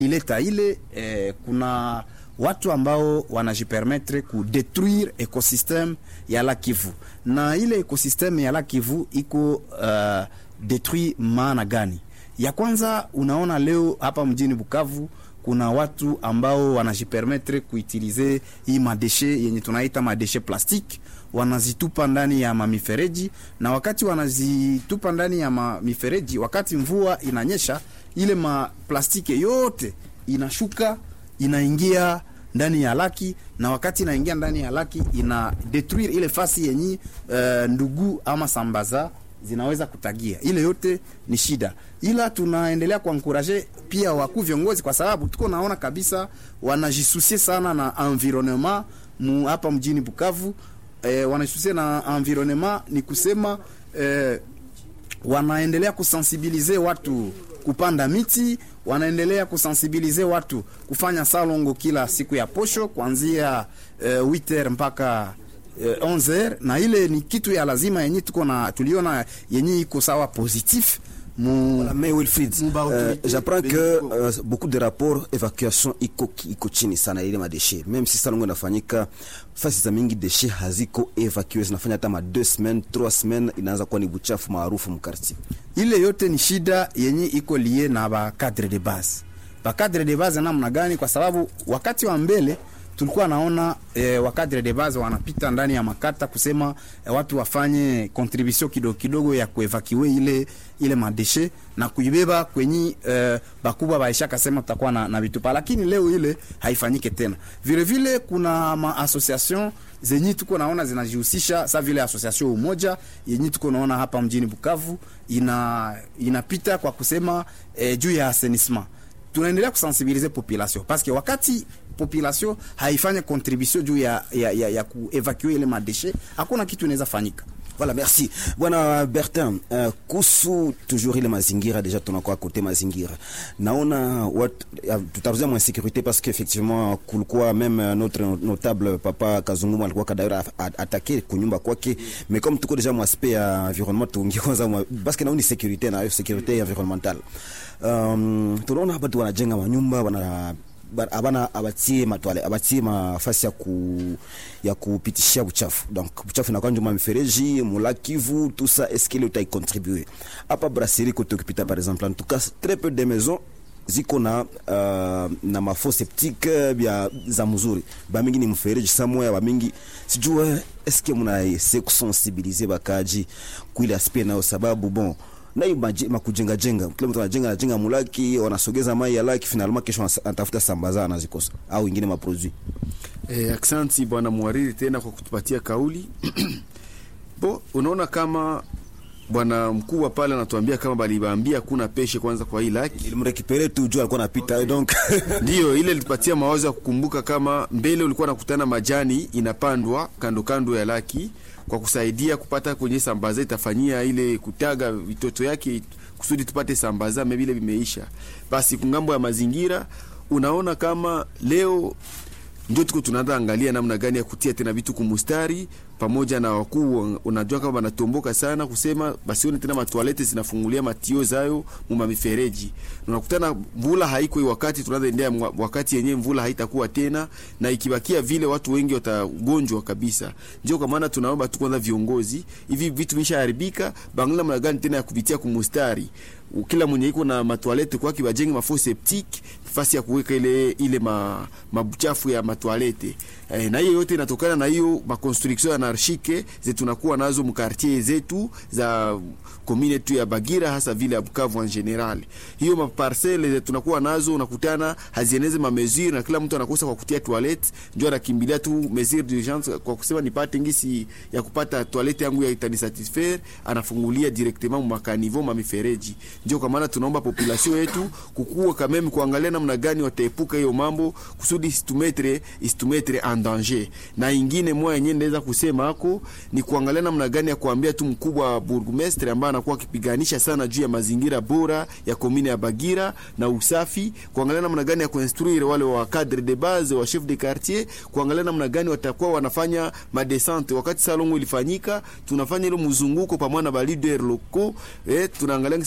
ileta ile eh, kuna watu ambao wanajipermetre kudetruire ecosystem ya la Kivu, na ile ecosystem ya la Kivu iko uh, detruit maana gani? Ya kwanza, unaona leo hapa mjini Bukavu kuna watu ambao wanajipermetre kuutilize hii madeshe yenye tunaita madeshe plastiki wanazitupa ndani ya mamifereji, na wakati wanazitupa ndani ya mamifereji, wakati mvua inanyesha, ile maplastiki yote inashuka inaingia ndani ya laki, na wakati inaingia ndani ya laki ina detruire ile fasi yenye uh, ndugu ama sambaza zinaweza kutagia. Ile yote ni shida, ila tunaendelea kuankuraje pia wakuu viongozi, kwa sababu tuko naona kabisa wanajisusie sana na environnement mu hapa mjini Bukavu. Eh, wanajisusie na environnement ni kusema eh, wanaendelea kusensibilize watu kupanda miti, wanaendelea kusensibilize watu kufanya salongo kila siku ya posho kuanzia eh, 8h mpaka eh, 11h, na ile ni kitu ya lazima yenye tuko na tuliona yenye iko sawa positif mu Mais Wilfried, euh, j'apprends que euh, beaucoup de rapports évacuation iko, iko chini sana ile madeshe, même si salongo inafanyika fasi za mingi deshe haziko evacué, zinafanya hata ma 2 semaines 3 semaines, inaanza kuwa ni buchafu maarufu mkarti. ile yote ni shida yenye iko lie na ba cadre de base. Ba cadre de base namna gani? Kwa sababu wakati wa mbele tulikuwa naona eh, wa cadre de base wanapita ndani ya makata kusema eh, watu wafanye contribution kidogo kidogo ya kuevakiwe ile ile madeshe na kuibeba kwenye eh, bakubwa baisha kasema tutakuwa na, na vitupa, lakini leo ile haifanyike tena. Vile vile kuna ma association zenye tuko naona zinajihusisha sa vile association umoja yenye tuko naona hapa mjini Bukavu ina inapita kwa kusema eh, juu ya assainissement tunaendelea kusensibilize population parce que wakati population haifanye contribution juu ya, ya, ya, ya kuevacue ile madeshe hakuna kitu inaweza fanyika. Voilà, merci bwana Bertin. Uh, kuhusu toujours ile mazingira, deja tunakuwa kote mazingira, naona wat, uh, tutazungumzia mwa sécurité parce que effectivement kulikuwa même uh, notre notable papa Kazungumu alikuwa kadaira attaqué kunyumba kwake, mais comme tuko deja mwa aspect ya environnement tuingie kwanza mwa parce que naoni sécurité na sécurité environnementale. Um, tunaona hapa tu wanajenga manyumba wana abana abatie matwale abatie mafasi ya ku ya kupitishia uchafu donc uchafu inakuwa njuma mifereji mula Kivu tout ça est-ce qu'il utai contribuer hapa brasserie kote ukipita par exemple en tout cas très peu de maisons ziko na uh, na mafo septique bya za mzuri bamingi ni mfereji somewhere bamingi sijua est-ce que muna ese kusensibiliser bakaji kuile aspect nayo sababu bon nayo makujenga jenga, kila mtu anajenga anajenga mulaki, wanasogeza mai ya laki, finalement kesho anatafuta sambaza anazikosa au ingine maproduit. Eh, aksanti bwana mwariri tena kwa kutupatia kauli bo. Unaona kama bwana mkubwa pale anatuambia kama balibaambia kuna peshe kwanza kwa hii laki ilimrekipere tu juu alikuwa anapita donc ndio ile ilitupatia mawazo ya kukumbuka kama mbele ulikuwa nakutana majani inapandwa kando kando ya laki kwa kusaidia kupata kwenye sambaza itafanyia ile kutaga vitoto yake kusudi tupate sambaza mebile vimeisha. Basi kungambo ya mazingira, unaona kama leo ndio tuko tunaanza angalia namna gani ya kutia tena vitu kumustari pamoja na wakuu, unajua kama wanatomboka sana kusema basione tena matoalete zinafungulia matio zayo muma mifereji. Unakutana mvula haiko hii wakati tunaanza endea wakati yenyewe mvula haitakuwa tena, na ikibakia vile watu wengi watagonjwa kabisa. Ndio kwa maana tunaomba tu kwanza viongozi, hivi vitu vishaharibika, bangala namna gani tena ya kuvitia kumustari kila mwenye iko na matoalete kwake bajenge mafo septique fasi ya kuweka ile ile ma, mabuchafu ya matoalete eh, na hiyo yote inatokana na hiyo makonstruction anarchike zetu tunakuwa nazo mkartier zetu za komine tu ya Bagira hasa vile ya Bukavu en general. Hiyo maparcele zetu tunakuwa nazo unakutana hazieneze ma mesure na kila mtu anakosa kwa kutia toilette, ndio anakimbilia tu mesure d'urgence kwa kusema nipate ngisi ya kupata toilette yangu ya itani satisfaire, anafungulia directement mu makanivo ma mifereji. Ndio kwa maana tunaomba population yetu kukua kameme kuangalia namna gani wataepuka hiyo mambo kusudi isitumetre isitumetre en danger. Na ingine moja yenyewe ndaweza kusema hako ni kuangalia namna gani ya kuambia tu mkubwa wa burgomestre ambaye anakuwa akipiganisha sana juu ya mazingira bora ya komine ya Bagira na usafi, kuangalia namna gani ya kuinstruire wale wa cadre de base wa chef de quartier, kuangalia namna gani watakuwa wanafanya madescente. Wakati salongo ilifanyika, tunafanya ile mzunguko pamoja na ba leader locaux eh, tunaangalia ngisi ya kutembe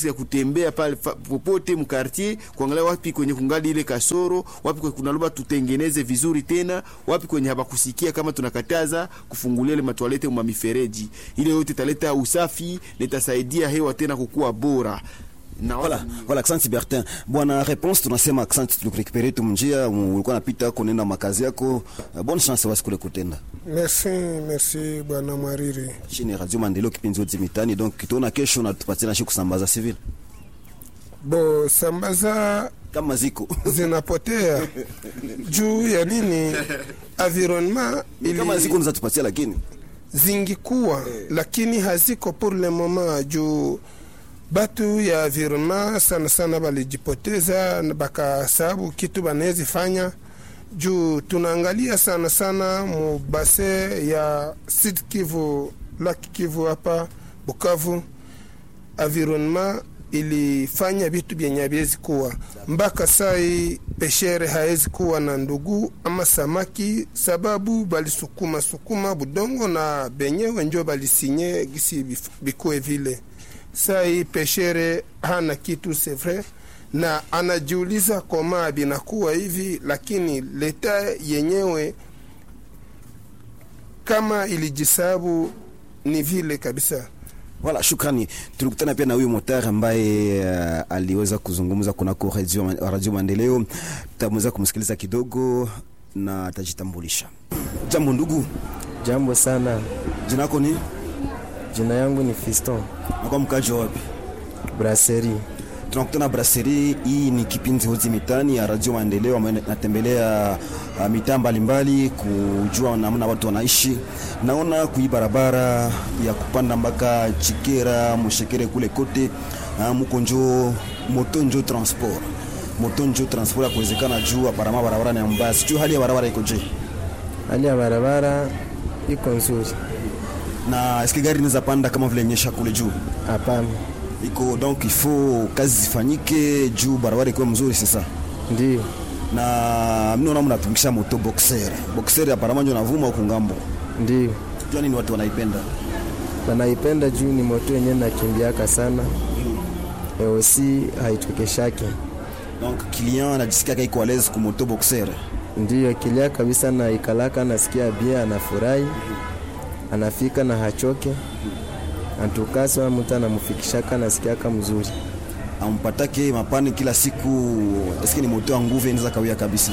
kutembea pale fa- popote mkartier kuangalia wapi kwenye kungali ile kasoro wapi kwenye kunaloba tutengeneze vizuri tena wapi kwenye habakusikia kama tunakataza kufungulia ile matwalete ma mifereji ile yote italeta usafi na itasaidia hewa tena kukua bora na Voilà, voilà, asante Bertin. Bwana réponse tunasema asante tulikurekupere tu mjia, ulikuwa napita kunenda makazi yako. Uh, bonne chance basi kule kutenda. Merci, merci bwana Mwariri. Chini Radio Maendeleo kipindi zote mitani. Donc tuona kesho na tupatie na shi kusambaza civil. Bo sambaza Kama ziko. zinapotea juu ya nini? Environnement Kama ziko ili unaweza tupatia lakini. zingikuwa lakini haziko pour le moment juu batu ya environnement sana sana balijipoteza na bakasababu kitu banawezi fanya juu tunaangalia sana sana mu base ya Sud Kivu, Laki Kivu hapa Bukavu, environnement ilifanya vitu vyenye haviwezi kuwa mpaka sai peshere hawezi kuwa na ndugu ama samaki, sababu balisukuma sukuma budongo na benyewe njo balisinye gisi bif- bikuwe vile. Sai peshere hana kitu c'est vrai, na anajiuliza koma binakuwa hivi, lakini leta yenyewe kama ilijisabu ni vile kabisa. Voilà, shukrani. Tulikutana pia na huyu motari ambaye uh, aliweza kuzungumza kunako radio, radio Maendeleo. Tutamweza kumsikiliza kidogo na atajitambulisha. Jambo ndugu, Jambo sana, jina lako ni? jina yangu ni Fiston Nakuwa mkaji wa wapi? Brasserie. tunakutana brasserie hii ni kipindi hozi mitani ya radio maendeleo ambayo natembelea uh, mitaa mbalimbali kujua namna watu wanaishi naona kui barabara ya kupanda mpaka chikera mushekere kule kote uh, muko njo moto njo transport moto njo transport ya kuwezekana juu aparama barabara ni mbaya sijui hali ya barabara iko je Hali ya barabara iko nzuri? na eske gari inaweza panda kama vile nyesha kule juu Hapana, iko donc il faut kazi zifanyike juu barabara ikuwe mzuri sasa ndio na mnaona mnatumikisha moto boxer boxer aparama njo navuma huku ngambo ndio jua nini watu wanaipenda wanaipenda juu ni moto yenyewe nakimbiaka sana eosi haitokeshake, donc client anajisikia kaiko à l'aise ku moto boxer ndio kilia kabisa, na ikalaka anasikia bia, anafurahi, anafika na hachoke antukasa, mtu anamfikishaka nasikiaka mzuri. ampatake mapani kila siku eske ni moto ya nguvu inaweza kawia kabisa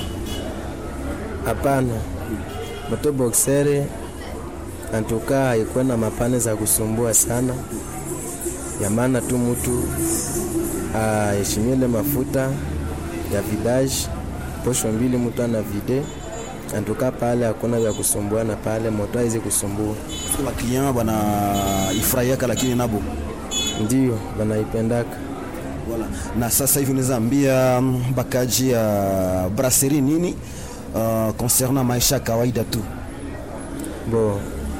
Hapana, moto boxere antuka haikuwa na mapane za kusumbua sana, ya maana tu mtu aheshimie ile mafuta ya vidage posho mbili, mtu ana vide antuka pale, hakuna vya kusumbuana pale, moto haizi kusumbua. ba client bana ifurahiaka lakini nabo Ndio wanaipendaka. voilà. na sasa hivi unaweza ambia mm, bakaji ya brasserie nini uh, concernant maisha ya kawaida tu bo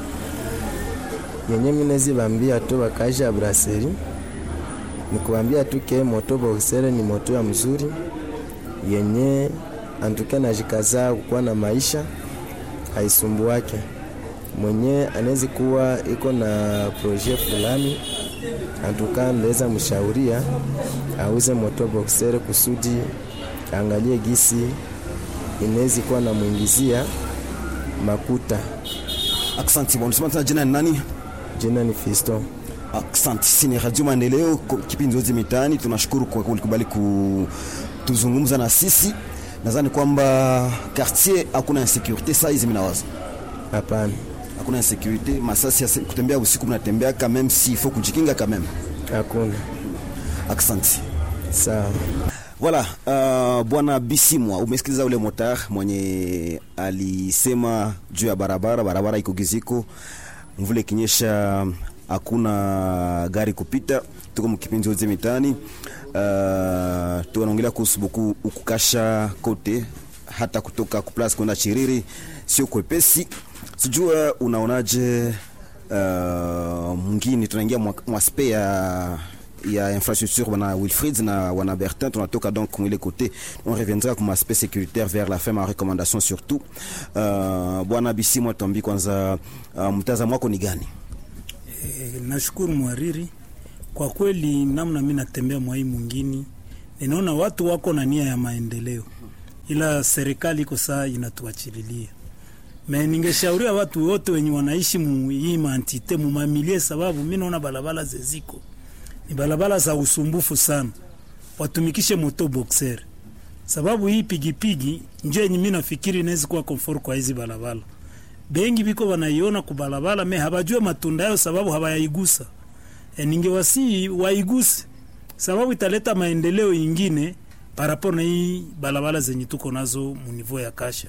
yenye minezi bambia tu bakaisha ya braseri ni kuambia tu ke moto boxere ni moto ya mzuri yenye antuke najikaza kukuwa na maisha haisumbuake mwenye anawezi kuwa iko na projet fulani antuka ndaweza mshauria auze moto boxere kusudi angalie gisi inawezi kuwa na mwingizia makuta aksanti bwana unasema tena jina ni nani jina ni Fisto. Asante, sisi ni Radio Maendeleo, ko- kipindi zote mitaani. Tunashukuru kwa kulikubali kutuzungumza na sisi. Nadhani kwamba quartier hakuna insecurity saa hizi, minawaza Hapana, hakuna insecurity, masasi ya se- kutembea usiku mnatembea quand même, si faut kujikinga quand même. hakuna. Asante. Sawa. Voilà, uh, bwana Bisimwa, umesikiliza ule motar mwenye alisema juu ya barabara, barabara iko giziko, mvule ikinyesha hakuna gari kupita. Tuko mkipindi zote mitaani, uh, tunaongelea kuhusu buku ukukasha kote, hata kutoka kuplas kwenda Chiriri sio kwepesi. Sijua unaonaje uh, mwingine tunaingia mwa- mwaspe ya ya infrastructure wana Wilfried na wana Bertin tunatoka donc mwile côté on reviendra comme aspect sécuritaire vers la fin ma recommandation surtout uh, bwana Bisimwa tuambi kwanza uh, mtazamo wako ni gani E, nashukuru mwariri Kwa kweli, namna mi natembea mwai mwingine, ninaona watu wako na nia ya maendeleo, ila serikali iko saa inatuachililia me ningeshauria watu wote wenye wanaishi mu hii mantite mumamilie, sababu mi naona barabara zeziko ni barabara za usumbufu sana, watumikishe moto boxer, sababu hii pigipigi njo yenye mi nafikiri inaweza kuwa comfort kwa hizi barabara. Bengi biko wanaiona ku barabara me habajue matunda yao, sababu hawayaigusa. E, ningewasi waiguse, sababu italeta maendeleo ingine paraporo na hii barabara zenye tuko nazo munivo ya kasha.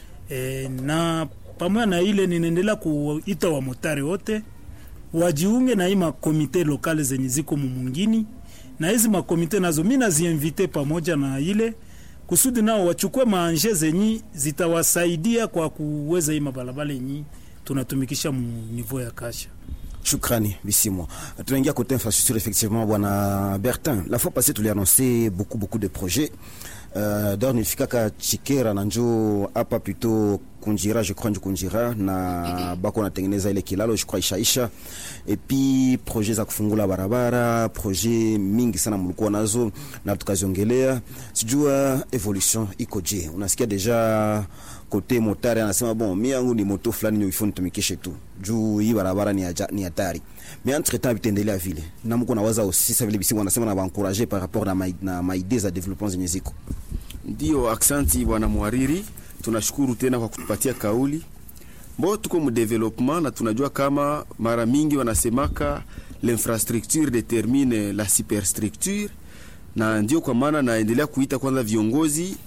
E, na pamoja na ile ninaendelea kuita wamotari wote wajiunge na hii makomite lokale zenye ziko mumungini, na hizi makomite nazo mi naziinvite pamoja na ile kusudi nao wachukue maanje zenye zitawasaidia kwa kuweza hii mabalabala yenye tunatumikisha mu niveau ya kasha. Shukrani Bisimo. Tunaingia côté infrastructure effectivement bwana Bertin. La fois passée tu l'as annoncé beaucoup beaucoup de projets. Euh, d'ailleurs nifikaka Chikera na njo hapa plutôt Kunjira je crois njo Kunjira na bako natengeneza ile kilalo je crois ishaisha et puis projet za kufungula barabara projet mingi sana mlikuwa nazo na tukaziongelea sijua evolution iko je unasikia deja kote motari anasema bon mi yangu ni moto fulani ndio ifo nitumikishe tu juu hii barabara ni aja, ni hatari mais entre temps vitaendelea vile na mko nawaza aussi ça vile bisi wanasema na baencourager par rapport na ma, na maidee za development zenye ziko Ndio, aksanti bwana mwariri, tunashukuru tena kwa kutupatia kauli mbo. Tuko mu development na tunajua kama mara mingi wanasemaka l'infrastructure determine la superstructure, na ndio kwa maana naendelea kuita kwanza viongozi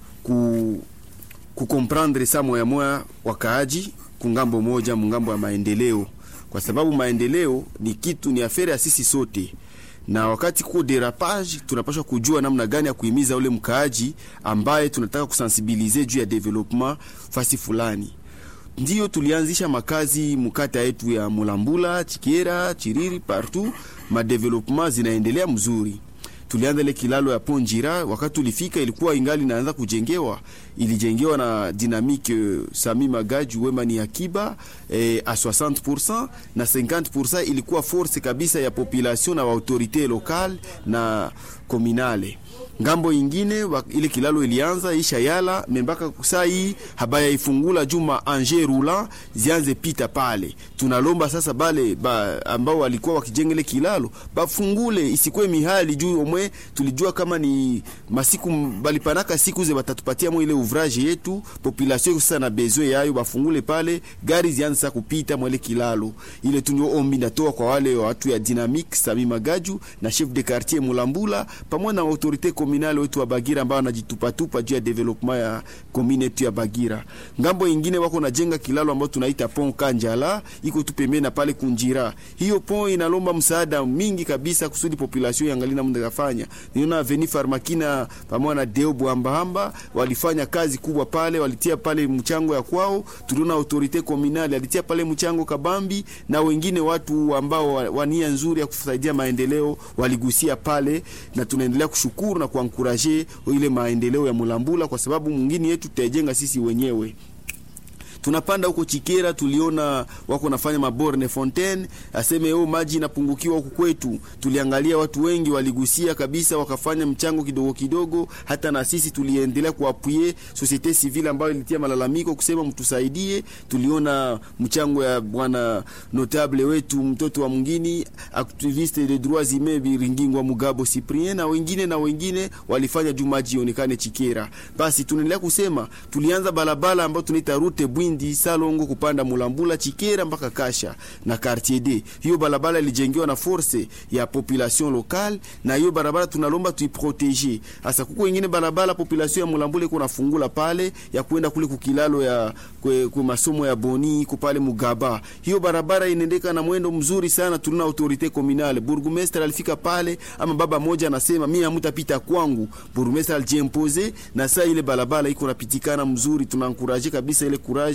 ku kukomprendre sa moya moya wakaaji kungambo moja mungambo ya maendeleo, kwa sababu maendeleo ni kitu ni afere ya sisi sote na wakati kuko derapage tunapaswa kujua namna gani ya kuhimiza ule mkaaji ambaye tunataka kusensibilize juu ya development fasi fulani. Ndiyo tulianzisha makazi mkata yetu ya Mulambula, Chikera, Chiriri, partout madevelopment zinaendelea mzuri. Tulianza ile kilalo ya Ponjira, wakati tulifika ilikuwa ingali inaanza kujengewa, ilijengewa na Dynamique Sami Magaju wema ni akiba eh, a 60% na 50% ilikuwa force kabisa ya population na wa autorite locale na communale ngambo ingine wa, ile kilalo ilianza isha yala membaka saa hii habaya ifungula juma anje roulant zianze pita pale. Tunalomba sasa bale ba, ambao walikuwa wakijenga ile kilalo bafungule, isikwe mihali juu omwe. Tulijua kama ni masiku balipanaka siku ze batatupatia mo ile ouvrage yetu population sasa na besoin yayo, bafungule pale gari zianze sasa kupita mo ile kilalo ile. Tunyo ombi natoa kwa wale watu ya Dynamique Sami Magaju na chef de quartier Mulambula pamoja na autorite komunale wetu wa Bagira ambao wanajitupatupa juu ya development ya komune yetu ya Bagira. Ngambo ingine wako najenga kilalo ambao tunaita pont Kanjala, iko tu pembeni na pale Kunjira. Hiyo pont inalomba msaada mingi kabisa kusudi population yangali namna kafanya. Niona Veni Farmakina pamoja na Deo Bwambahamba walifanya kazi kubwa pale, walitia pale mchango ya kwao. Tuliona autorite komunale alitia pale mchango kabambi, na wengine watu ambao wania nzuri ya kusaidia maendeleo waligusia pale, na tunaendelea kushukuru na kuankuraje ile maendeleo ya Mulambula kwa sababu mwingine yetu tutajenga sisi wenyewe tunapanda huko Chikera, tuliona wako nafanya maborne fontaine, aseme oh, maji inapungukiwa huku kwetu. Tuliangalia watu wengi waligusia kabisa, wakafanya mchango kidogo kidogo. Hata na sisi tuliendelea kuapuye societe civile ambayo ilitia malalamiko kusema mtusaidie. Tuliona mchango ya bwana notable wetu mtoto wa mwingine activiste de droits humains Biringingwa Mugabo Cyprien na wengine na wengine walifanya juu maji ionekane Chikera. Basi tunaendelea kusema tulianza barabara ambayo tunaita route Bwindi Salongo kupanda Mulambula Chikera mpaka Kasha na Quartier D. Hiyo barabara ilijengewa na force ya population locale, na hiyo barabara tunalomba tuiprotege. Hasa kuko wengine barabara population ya Mulambula iko nafungula pale ya kwenda kule kukilalo ya kwe, kwe masomo ya Boni iko pale Mugaba. Hiyo barabara inaendeka na mwendo mzuri sana, tuna autorite communale. Burgomestre alifika pale, ama baba moja anasema mimi hamtapita kwangu. Burgomestre alijimpose na saa ile barabara iko napitikana mzuri, tunankuraje kabisa ile courage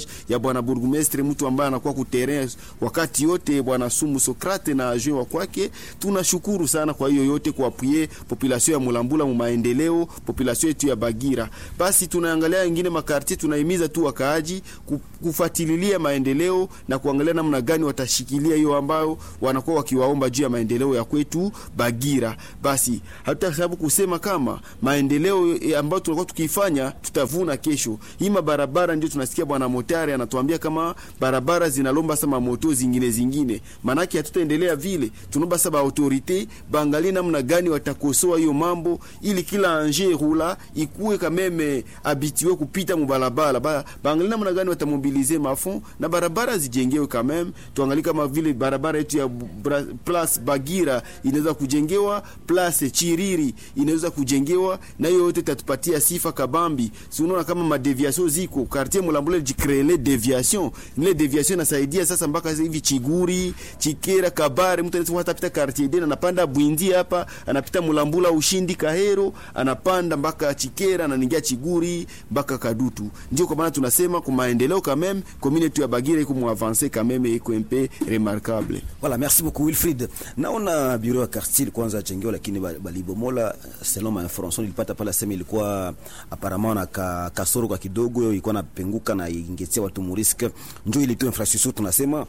ya bwana burgumestre, mtu ambaye anakuwa ku terrain wakati yote, bwana Sumu Sokrate na adjoint wa kwake. Tunashukuru sana kwa hiyo yote kuapwie population ya Mulambula mu maendeleo, population yetu ya Bagira. Basi tunaangalia ingine makartie, tunahimiza tu wakaaji ku- kufuatilia maendeleo na kuangalia namna gani watashikilia hiyo ambayo wanakuwa wakiwaomba juu ya maendeleo ya kwetu Bagira. Basi hatuta sababu kusema kama maendeleo eh, ambayo tunakuwa tukifanya tutavuna kesho. Hii mabarabara ndio tunasikia bwana Motari anatuambia kama barabara zinalomba sama moto zingine zingine, manake hatutaendelea vile. Tunaomba sasa autorite baangalie namna gani watakosoa hiyo mambo, ili kila anje rula ikuwe kameme habitue kupita mubarabara ba, baangalie namna gani watamobilize mafond na barabara zijengewe kameme. Tuangalie kama vile barabara yetu ya Bra- Place Bagira inaweza kujengewa, Place Chiriri inaweza kujengewa, na hiyo yote itatupatia sifa kabambi. Si unaona kama madeviation ziko quartier Mulambule jikrele deviation, ile deviation inasaidia sasa mpaka sasa hivi Chiguri, Chikera, Kabare, mtu anaweza hata pita quartier dena anapanda Bwindi hapa, anapita Mulambula, Ushindi, Kahero, anapanda mpaka Chikera, anaingia Chiguri mpaka Kadutu. Ndio kwa maana tunasema kwa maendeleo quand même community ya Bagira iko mu avancer quand même iko un peu remarquable. Voilà, merci beaucoup Wilfried. Naona bureau ya quartier kwanza chengewa, lakini ba- balibomola. Selon ma information nilipata pale, sema ilikuwa apparemment na ka, kasoro kwa kidogo, ilikuwa napenguka na ingetia watu muriske, njo ile tu infrastructure tunasema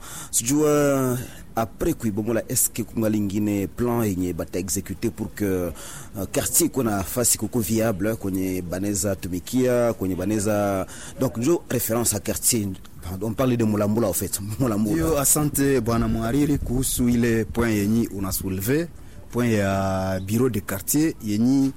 sijua après kuibomola, eske kungali ingine plan yenye bata execute pour que uh, quartier iko na fasi kuko viable kwenye baneza tumikia kwenye baneza donc njo référence à quartier on parle de Mulambula en fait Mulambula Hiyo asante bwana mwariri kuhusu ile point yenyi unasouleve point ya bureau de quartier yenyi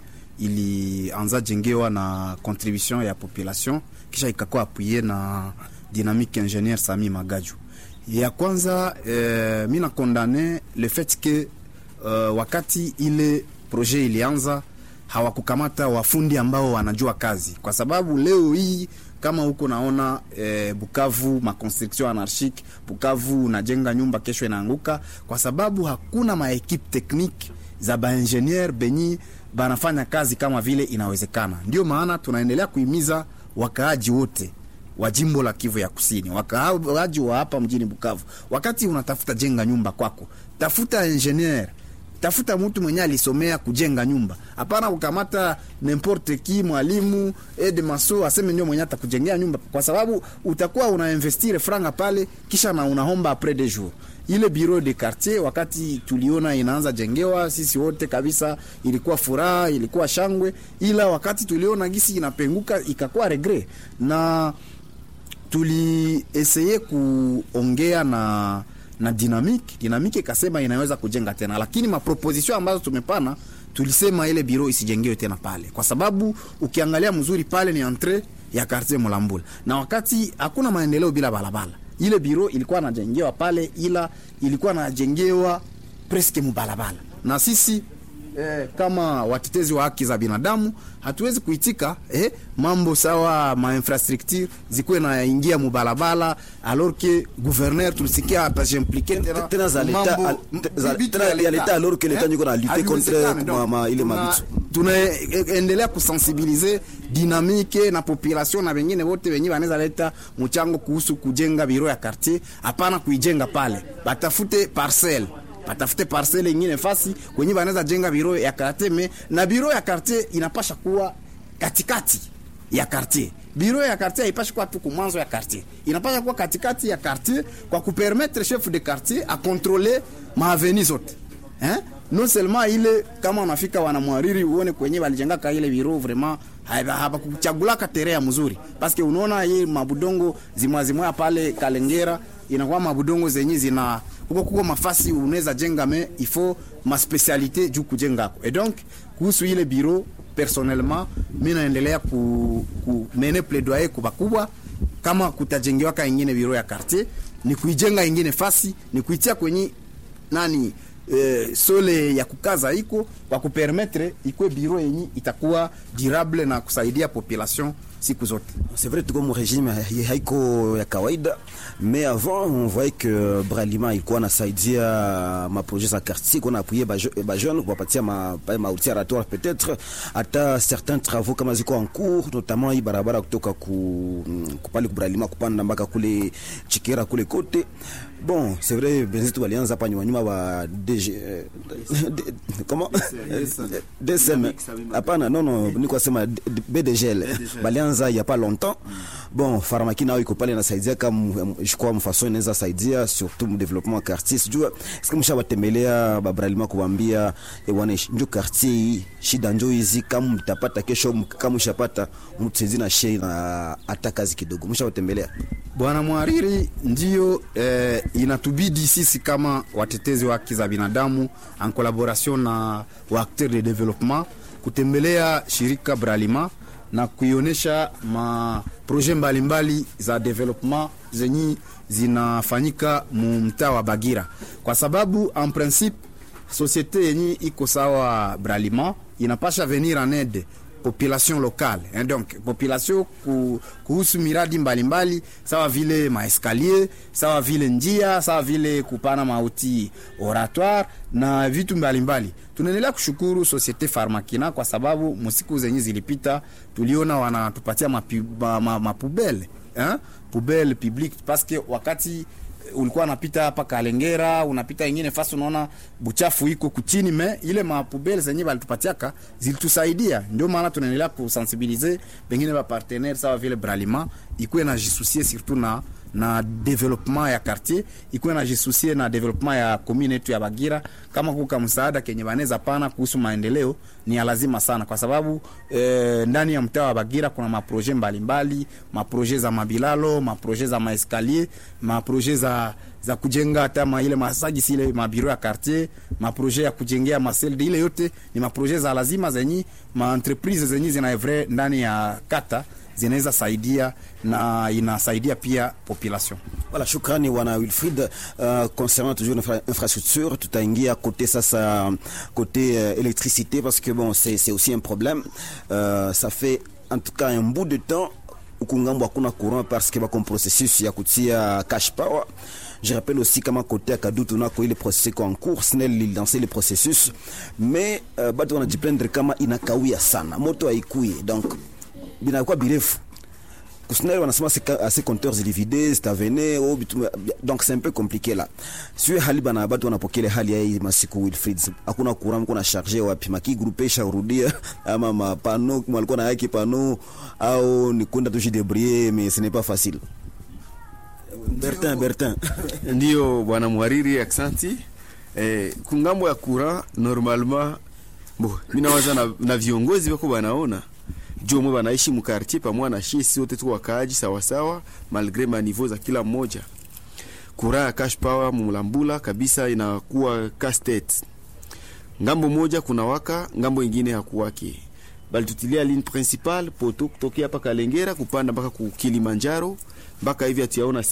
ilianza jengewa na contribution ya population kisha ikakuwa apuye na dynamique ingénieur Sami Magaju. Ya kwanza eh, mi nakondane le fait que uh, wakati ile projet ilianza hawakukamata wafundi ambao wanajua kazi, kwa sababu leo hii kama huko naona eh, Bukavu maconstruction anarchique, Bukavu unajenga nyumba kesho inaanguka, kwa sababu hakuna maekipe technique za baingenier benyi banafanya kazi kama vile inawezekana. Ndio maana tunaendelea kuhimiza wakaaji wote wa jimbo la Kivu ya Kusini, wakaaji wa hapa mjini Bukavu, wakati unatafuta jenga nyumba kwako, tafuta ingenier tafuta mtu mwenye alisomea kujenga nyumba, hapana kukamata n'importe qui mwalimu ede maso aseme ndio mwenye atakujengea nyumba, kwa sababu utakuwa unainvestire franga pale, kisha na unaomba après des jours. Ile bureau de quartier wakati tuliona inaanza jengewa, sisi wote kabisa ilikuwa furaha, ilikuwa shangwe, ila wakati tuliona gisi inapenguka ikakuwa regret na tulieseye kuongea na na dynamique dynamique ikasema inaweza kujenga tena, lakini maproposition ambazo tumepana tulisema ile biro isijengewe tena pale, kwa sababu ukiangalia mzuri pale ni entre ya quartier Mulambula, na wakati hakuna maendeleo bila balabala. Ile biro ilikuwa najengewa pale, ila ilikuwa najengewa preske mubalabala, na sisi eh, kama watetezi wa haki za binadamu hatuwezi kuitika eh, mambo sawa ma infrastructure zikuwe naingia mubalabala alors que gouverneur tulisikia atajimplike tena tena za leta mambo- al- te- za- vitu tena ya ya leta alors que leta Eh? niko na lutter Haiwezekani, contre donc, ma- ma- ile tuna- mabitu. tunaendelea kusensibilize dinamike na population na wengine wote wenye wanaweza leta mchango kuhusu kujenga biro ya quartier. Hapana kuijenga pale, batafute parcelle batafute parcelle ingine fasi kwenye wanaweza jenga biro ya quartier, me na biro ya quartier inapasha kuwa katikati ya quartier. Biro ya quartier haipashi kuwa tu kumwanzo ya quartier, inapasha kuwa katikati ya quartier kwa kupermettre chef de quartier a contrôler maaveni zote eh? non seulement ile kama unafika wanamwariri uone kwenye walijengaka ile biro vraiment habakuchagulaka terea mzuri paske unaona hii mabudongo zimwazimwa pale Kalengera inakuwa mabudongo zenye zina huko kuko mafasi unaweza jenga me ifo maspecialite juu kujengako et donc kuhusu ile biro personnellement mi naendelea ku, ku mene plaidoyer kwa bakubwa kama kutajengewaka ingine biro ya quartier ni kuijenga ingine fasi ni kuitia kwenye nani eh, sole ya kukaza iko kwa kupermetre ikwe biro yenye itakuwa durable na kusaidia population siku zote. C'est vrai tuko mu régime hai- haiko ya kawaida mais avant on voyait que Bralima ilikuwa nasaidia maprojet za quartier kuna appuyer ba je- ba jeune kuwapatia ma pa- ma oratoire peut-être hata certains travaux kama ziko en cours notamment hii barabara kutoka ku kupale ku Bralima kupanda mpaka kule Chikera kule kote bon c'est vrai benzetu walianza hapa nyuma nyuma wa DG eh, D- comment DSM hapana non non niko sema D- D- BDGL balianza il y a pas longtemps bon pharmacie nao iko pale nasaidia kama je crois mfaso inaweza saidia surtout mu développement ya quartier sijua est-ce que mshabatembelea babralima kuambia eh, wana njo quartier hii shida njo hizi kama mtapata kesho m- kama mshapata mtusaidia na shei na hata kazi kidogo mshabatembelea Bwana mhariri, ndio eh, inatubidi sisi kama watetezi wa haki za binadamu en collaboration na wa acteur de développement kutembelea shirika Bralima na kuionyesha maproje mbalimbali za development zenye zinafanyika mu mtaa wa Bagira, kwa sababu en principe societe yenye iko sawa Bralima inapasha venir en aide population locale hein, donc population ku, kuhusu miradi mbalimbali mbali, sawa vile maeskalier sawa vile njia sawa vile kupana mauti oratoire na vitu mbalimbali tunaendelea kushukuru societe farmakina kwa sababu musiku zenye zilipita tuliona wanatupatia mapubele ma, ma, mapubele, hein? poubelle publique parce que wakati ulikuwa unapita hapa Kalengera, unapita ingine fasi, unaona buchafu iko kuchini, me ile mapubele zenye balitupatiaka zilitusaidia. Ndio maana tunaendelea kusensibilize bengine ba partenaire sawa vile Bralima ikuwe na jisusie surtout na na development ya quartier ikuwe na jisusie na development ya commune yetu ya Bagira. Kama kuka msaada kenye baneza pana kuhusu maendeleo ni ya lazima sana, kwa sababu eh, ndani ya mtaa wa Bagira kuna maproje mbalimbali, maproje za mabilalo, maproje za maeskalier, maproje za za kujenga hata ma ile masaji sile mabiro ya quartier, maproje ya kujengea maselde, ile yote ni maproje za lazima zenye ma entreprise zenye zinaevre ndani ya kata zinaweza saidia na inasaidia pia population. Voilà, shukrani wana Wilfried. Uh, concernant toujours l'infra infrastructure, tutaingia côté sasa côté euh, électricité parce que bon c'est c'est aussi un problème. Euh, ça fait en tout cas un bout de temps huku ngambo hakuna courant parce que bako processus ya kutia cash power. Je rappelle aussi kama côté ya Kadutu nako ile processus iko en cours, SNEL lilanse le processus mais uh, bado wanajiplaindre kama inakawia sana, moto haikui donc binakuwa birefu Kusnel wanasema assez compteurs zilividés zitavene oh, bitu- donc c'est un peu compliqué là sio hali bana batu wanapokele hali ya hii masiku Wilfried hakuna courant kuna charger wapi maki groupe sharudia ama mapano walikuwa na yake pano au ni kwenda tu jidebrouiller mais ce n'est pas facile Bertin Bertin Ndio bwana mwariri, aksanti. Eh, kungambo ya kura normalement bo minawaza na, na viongozi wako banaona juu mwe banaishi mukartier pamoja na shie, sisi wote tu wakaaji sawasawa, malgre maniveau za kila mmoja. Kura ya cash power mulambula kabisa inakuwa castet ngambo moja kuna waka, ngambo ingine hakuwake. Balitutilia ligne principale poto kutokea hapa Kalengera kupanda mpaka ku Kilimanjaro mpaka hivi atiaona